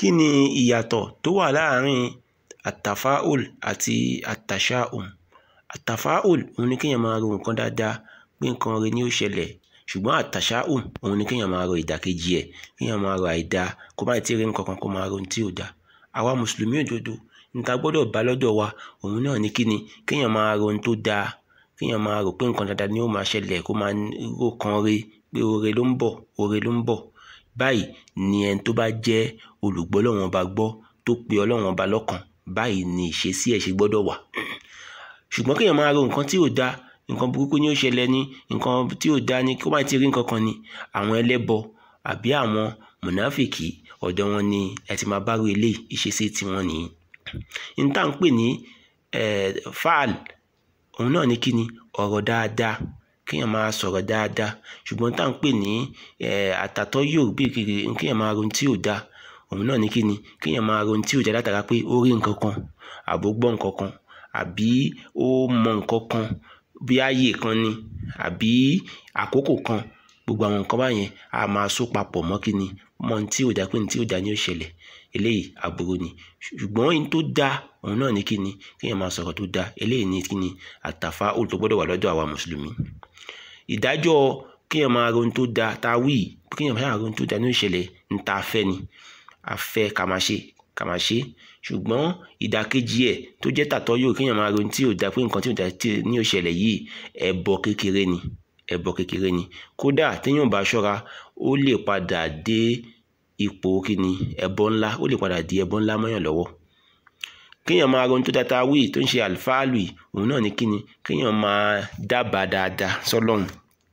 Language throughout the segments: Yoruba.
kí ni ìyàtọ̀ tó wà láàárín àtàfáùl àti àtàṣáùm àtàfáùl òun ni kéèyàn máa ro nǹkan dáadáa pé nǹkan rẹ ni ó ṣẹlẹ̀ ṣùgbọ́n àtàṣáùm òun ni kéèyàn máa ro ìdàkejì ẹ̀ kéèyàn máa ro àìdáa kó má tí ì rí nǹkan kan kó máa ro ohun tí ò dáa àwa mùsùlùmí òdodo níta gbọ́dọ̀ bá lọ́dọ̀ wa òun náà ni kí ni kéèyàn máa ro ohun tó dáa kéèyàn máa rò pé nǹkan dáadáa ni ó máa ṣẹlẹ̀ kó máa rò kan re pé oore ló ń bọ̀ oore ló ń bọ̀ báyìí ni ẹni tó bá jẹ́ olùgbọ́ Ọlọ́run ọba gbọ́ tó pe Ọlọ́run ọba lọ́kàn báyìí ni ìṣesí ẹ̀ ṣe gbọ́dọ̀ wà ṣùgbọ́n kéèyàn máa ro nǹkan tí ò dáa nǹkan burúkú ni ó ṣẹlẹ̀ ní nǹkan tí ò dáa ni kó má ti rí nǹkan kan ni àwọn ẹlẹ́bọ àbí àwọn mùnáfìkì ọ̀dọ̀ wọn ni ẹ ti máa bá ro eléyìí ìṣesí tiwọn nìyí n tá à ń pè ní fáàl òun náà ni kí ni ọ̀rọ̀ dáadáa kéèyàn máa sọ̀rọ̀ dáadáa ṣùgbọ́n tá à ń pè ní àtàtọ́ yóò bí kiri kéèyàn máa ro ohun tí ò dáa òun náà ni kí ni kéèyàn máa ro ohun tí ò dáa látara pé ó rí nǹkan kan àbó gbọ́ nǹkan kan àbí ó mọ nǹkan kan bí ààyè kan ni àbí àkókò kan gbogbo àwọn nǹkan báyẹn a máa so papọ̀ mọ́ kí ni mọ́ ohun tí ò dáa pé ohun tí ò dáa ni ó ṣẹlẹ̀ eléyìí aburú ni ṣùgbọ́n ohun tó dáa òun náà ni kí ni kéèyàn máa sọ̀rọ̀ tó dáa eléyìí ni kí ni àtàfáùl tó gbọ́dọ̀ wà lọ́dọ̀ àwa mùsùlùmí ìdájọ́ kéèyàn máa ro ohun tó dáa tá a wí kéèyàn máa ro ohun tó dáa ní ó ṣẹlẹ̀ ń ta afẹ́ ni afẹ́ ká máa ṣe ká máa ṣe ṣùgbọ́n ìdàkejì ẹ̀ tó jẹ́ tàtọ́ yóò kéèyàn máa ro ohun tí ò dáa pé nǹkan tí ò dáa ní ó ṣẹlẹ̀ yìí ẹbọ kékeré ni ẹbọ kékeré ni kódà téèyàn bá ṣọ́ra ó lè padà dé ipò kíni ẹbọ ńlá ó lè padà di ẹbọ ńlá mọ́yàn lọ́wọ́ kéèyàn máa ro ohun tó dáa tá a wí tó ń ṣe àlùfáàlù yìí òun náà ni kíni kéèyàn máa dábàá dáadáa sọ́lọ́run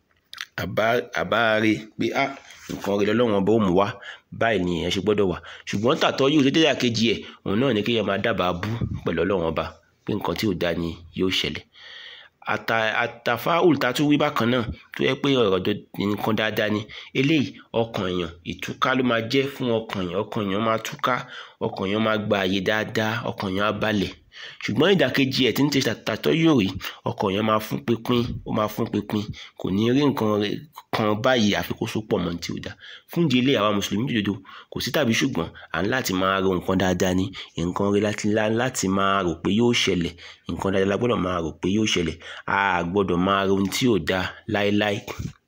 àbá rè pé á nǹkan rẹ lọ́lọ́run ọba ó mú wá báyìí ni èèyàn ṣe gbọ́dọ̀ wà ṣùgbọ́n tàtọ́ yóò tó dédé àkejì ẹ̀ òun náà ni kéèyàn máa dábàá bú pẹ̀lú ọlọ́run ọba pé nǹkan tí ò dáa ni yóò ṣẹlẹ̀ àtàfáùl tá a tún wí bákan náà tó yẹ pé ọ̀rọ̀ nǹkan dáadáa ni eléyìí ọkàn èèyàn ìtúká ló máa jẹ́ fún ọkàn èèyàn ọkàn èèyàn máa túká ọkàn èèyàn máa gba àyè dáadáa ọkàn èèyàn á balẹ̀ ṣùgbọ́n ìdàkejì ẹ̀ tí ń tẹ tàtọ́ yóò rí ọkàn èèyàn máa fún pínpín ó máa fún pínpín kò ní rí nǹkan kan báyìí àfi kó so pọ̀ mọ́ tí ò dáa fún ìdí eléyìí àwa mùsùlùmí dòdò kò sí tàbí ṣùgbọ́n à ń láti máa ro nǹkan dáadáa ni nǹkan rí láti máa rò pé yóò ṣẹlẹ̀ nǹkan dáadáa la gbọ́dọ̀ máa rò pé yóò ṣẹlẹ̀ a gbọ́dọ̀ máa ro ohun tí ò dáa láéláé